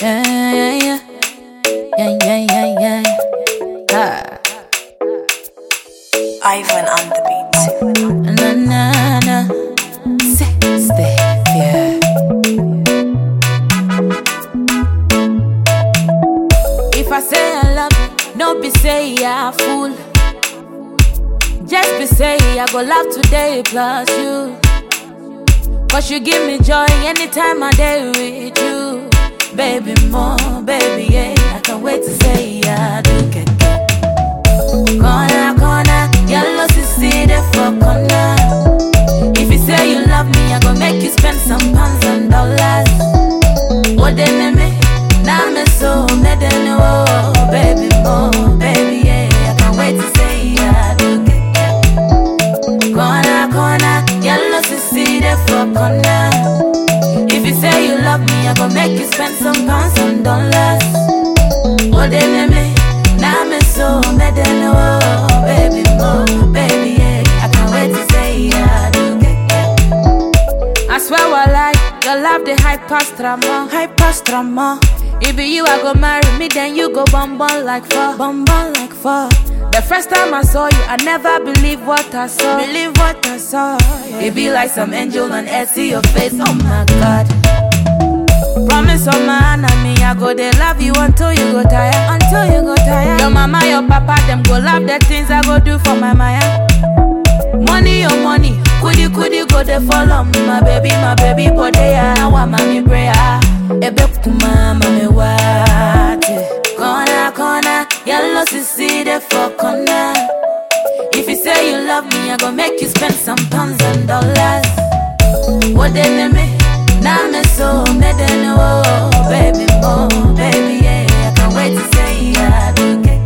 Yeah, yeah, yeah. Yeah, yeah, yeah, yeah. Ah. Ivan on the beat. Na na na. Sexy, yeah. If I say I love you, no be say I fool. Just be say I go love today plus you. Cause you give me joy anytime I day with you. Baby, more, baby, yeah. I can't wait to say I do get Corner, corner, yellow see there for corner. If you say you love me, I go make you spend some pounds and dollars. What then me? Now me so me then oh, baby, more, baby, yeah. I can't wait to say I do get Corner, corner, yellow see there for corner. If you say you love me, I go make you spend some pounds and dollars. What then me? Now me so me then oh, baby, more, baby, yeah. I can't wait to say I do get I swear I lie, your love the high past drama, high past drama. It be you, I go marry me, then you go bum bum like fuck, bum bum like fuck. The first time I saw you, I never believed what I saw, believe what I saw. yeah. It be like some angel on earth, see your face, oh my god. Promise on my enemy, I go they love you until you go tired, until you go tired. Your mama, your papa, them go love the things I go do for my Maya. Money, your money, kudi kudi go they follow me, my baby, my baby, but they are now I'm me prayer. Ebe kuma mame wate, corner corner, yellow sisi de for corner. If you say you love me, I go make you spend some pounds and dollars. What they me? Now me so me then oh, baby, more, baby, yeah. I can't wait to say I do get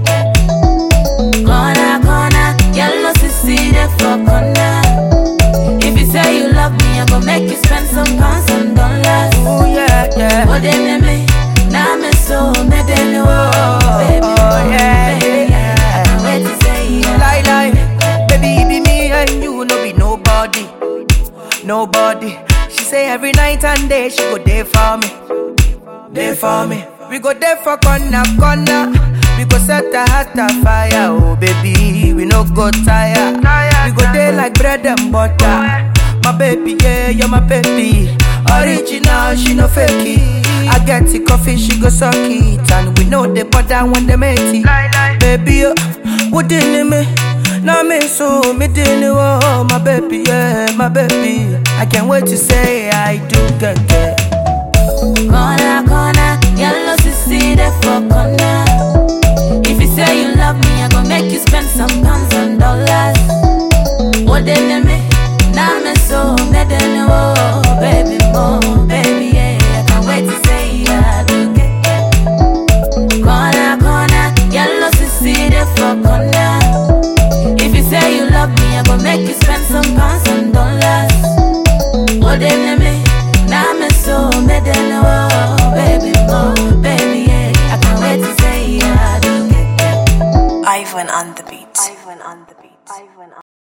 Corner, corner, yellow sisi there for corner. If you say you love me, I go make you spend some pounds and dollars. Oh yeah, yeah. What they me? Now me so me then oh, baby, Oh, more, yeah, baby, yeah. I can't wait to say I Lie, lie. Baby, it be me and you, no be nobody. Nobody. She say every night and day she go there for me. There for me. We go there for corner, corner. We go set a heart afire, oh baby. We no go tire. We go there like bread and butter. My baby, yeah, you're my baby. Original, she no fake it. I get the coffee, she go suck it. And we know the butter when they make it. Baby, oh, what in me? Now me so me didn't oh my baby, yeah, my baby. I can't wait to say I do get get. Corner, corner, yellow sisi there for corner. If you say you love me, I go make you spend some pounds and dollars. What they me? Now me so me then oh, baby, more, baby, yeah. I can't wait to say I do get Corner, corner, yellow sisi there for corner. If you say you love me, I go make you spend some pounds and dollars. What they me? Now me so me then oh, baby, more, baby, yeah. I can't wait to say I do get Ivan on the beat. Ivan on the beat. Ivan on